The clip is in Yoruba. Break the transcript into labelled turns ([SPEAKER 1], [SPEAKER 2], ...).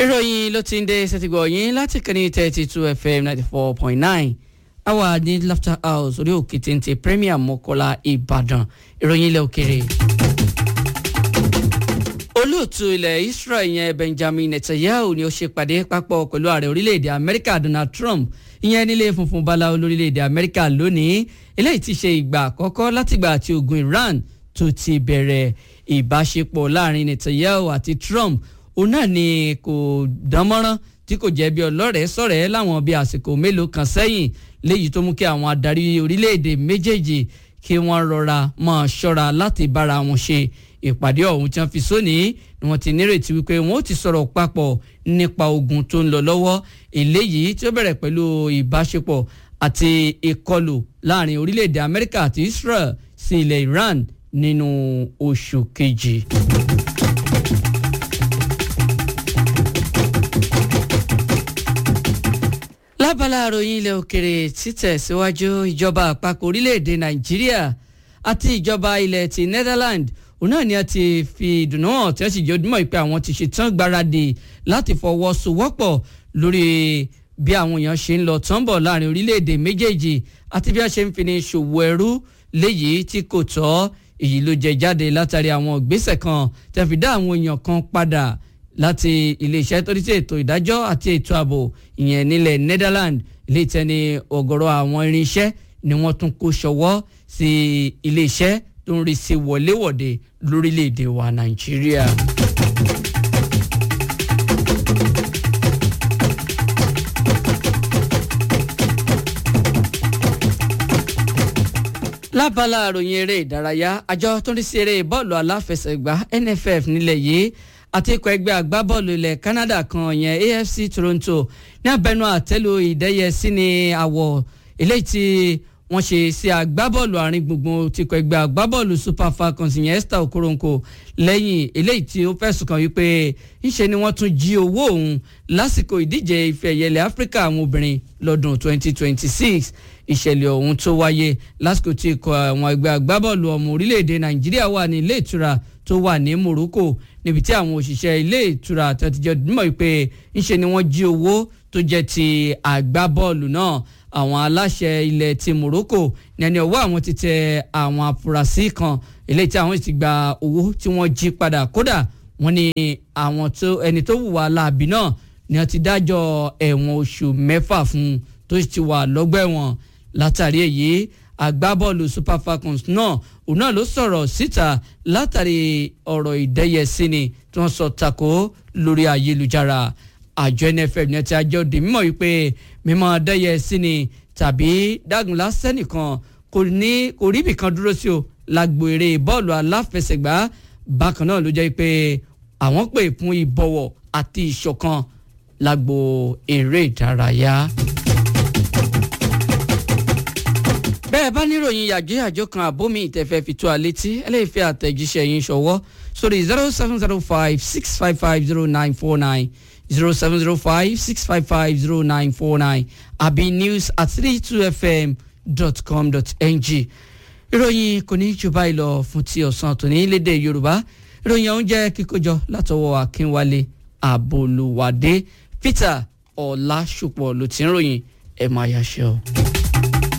[SPEAKER 1] ìròyìn ló ti ń dé sẹ́tìgbọ̀ yín láti kẹ́ni thirty two fm ninety four point nine àwa ní laughter house orí òkè téńté premier mọ́kọ́lá ìbàdàn ìròyìn ilẹ̀ òkèrè. olóòtú ilẹ̀ israel yẹn benjamin netanyahu ni ó ṣe pàdé papọ̀ pẹ̀lú ààrẹ orílẹ̀-èdè amẹ́ríkà donald trump ìyẹn nílé funfun báláwo lórílẹ̀-èdè amẹ́ríkà lónìí eléyìí ti ṣe ìgbà àkọ́kọ́ látìgbà tí ogun iran tó ti bẹ̀rẹ̀ ìbáṣepọ̀ láàrin netanyahu àti trump òun náà ni kò dánmọ́rán tí kò jẹ́ bí ọlọ́rẹ̀ẹ́ sọ̀rẹ́ láwọn bíi àsìkò mélòó kan sẹ́yìn léyìí tó mú kí àwọn adarí orílẹ̀-èdè méjèèjì kí wọ́n rọra máa ṣọ́ra láti bára wọn ṣe ìpàdé ọ̀hún tí wọ́n fi sónìí ni wọ́n ti nírètí wípé wọ́n ó ti sọ̀rọ̀ papọ̀ nípa ogun tó ń lọ lọ́wọ́ eléyìí tí ó bẹ̀rẹ̀ pẹ̀lú ìbáṣepọ̀ àti ìkọlù láàrin orílẹ̀-èdè amẹ́ríkà àti israel sí ilẹ̀ iran nínú oṣù kejì. lábala àròyìn ilẹ̀ òkèrè títẹ̀síwájú ìjọba àpapọ̀ orílẹ̀-èdè nàìjíríà àti ìjọba ilẹ̀ ti netherlands òun náà ni a ti fi ìdùnnú hàn tí wọ́n sì jẹ́ ojúmọ́ ìpè àwọn ti ṣetán gbáradì láti fọwọ́sowọ́pọ̀ lórí bí àwọn èèyàn ṣe ń lọ tán bọ̀ láàrin orílẹ̀-èdè méjèèjì àti bí wọ́n ṣe ń fi ní ṣòwò ẹrú léyìí tí kò tọ́ èyí ló jẹ jáde látàrí àwọn ìgbésẹ̀ kan tí wọ́n fi dá àwọn èèyàn kan padà láti iléeṣẹ́ tó ní sí ètò ìdájọ́ àti ètò ààbò ìyẹn nílẹ̀ Netherlands ilé ìtẹ́ni ọ̀gọ̀rọ̀ àwọn irinṣẹ́ ni wọ́n tún kó ṣọwọ́ sí iléeṣẹ́ tó ń rí sí wọléwọ̀de lórílẹ̀‐èdè wa Nàìjíríà. lábala àròyìn eré ìdárayá àjọ tó ń rí sí eré bọ́ọ̀lù aláfẹsẹ̀gbá NFF nílẹ̀ yìí àti ikọ̀ ẹgbẹ́ agbábọ́ọ̀lù ilẹ̀ Canada kan yẹn AFC Toronto ní abẹnú àtẹ́lu ìdẹ́yẹsí ní àwọ̀ eléyìí tí wọ́n ṣe sí agbábọ́ọ̀lù àárín gbùngbùn ti ikọ̀ ẹgbẹ́ agbábọ́ọ̀lù Super Falcons yẹn Esther Okoronkwo lẹ́yìn eléyìí tí ó fẹ̀sùn kàn wípé ńṣe ni wọ́n tún jí owó òun lásìkò ìdíje ife ẹ̀yẹ ilẹ̀ Áfíríkà àwọn obìnrin lọ́dún 2026 ìṣẹ̀lẹ̀ ọ̀hún tó wáyé lásìkò tí ikọ̀ àwọn ẹgbẹ́ agbábọ́ọ̀lù ọmọ orílẹ̀-èdè Nàìjíríà wà ní ilé ìtura tó wà ní Morocco níbi tí àwọn òṣìṣẹ́ ilé ìtura àtẹ̀tìjọ́ mọ̀ pé ńṣe ni wọ́n jí owó tó jẹ́ ti àgbábọ́ọ̀lù náà àwọn aláṣẹ ilẹ̀ ti Morocco ní ẹni ọwọ́ àwọn ti tẹ àwọn afurasí kan eléyìí tí àwọn ti gba owó tí wọ́n jí padà kódà wọ́n ní àwọn tó ẹni tó hùwà láabi náà ni wọ́n ti dájọ́ ẹ̀wọ̀n oṣù mẹ́fà fún tó ti wà lọ́gbà ẹ̀wọ̀n látàrí èyí agbábọ́ọ̀lù Super Falcons náà òun náà ló sọ̀rọ̀ síta látàrí ọ̀rọ̀ ìdẹ́yẹsí ni tí wọ́n sọ tako lórí ayélujára àjọ NFF ní ti àjọ di mímọ̀ wípé mímọ̀ dẹ́yẹsí ni tàbí dágunlá sẹ́nìkan kò ní kò rí ibìkan dúró sí o lágbo eré bọ́ọ̀lù aláfẹsẹ̀gbá bákan náà ló jẹ́ pé àwọn pè fún ìbọ̀wọ̀ àti ìṣọ̀kan lágbo eré ìdárayá. bẹ́ẹ̀ bá níròyìn yàjóyàjó kan àbómi ìtẹ̀fẹ́ fi tó a létí ẹlẹ́fẹ́ àtẹ̀jíṣẹ́ yín ṣọwọ́ sórí zero seven zero five six five five zero nine four nine zero seven zero five six five five zero nine four nine àbí news at three two fm dot com dot ng ìròyìn kò ní jù báyìí lọ fún ti ọ̀sán tòní lédè yorùbá ìròyìn ọ̀hún jẹ́ kíkójọ látọwọ́ akínwálé àbòlùwádé peter ọ̀làṣùpọ̀ ló ti ń ròyìn ẹ̀ máa yàṣẹ́ o.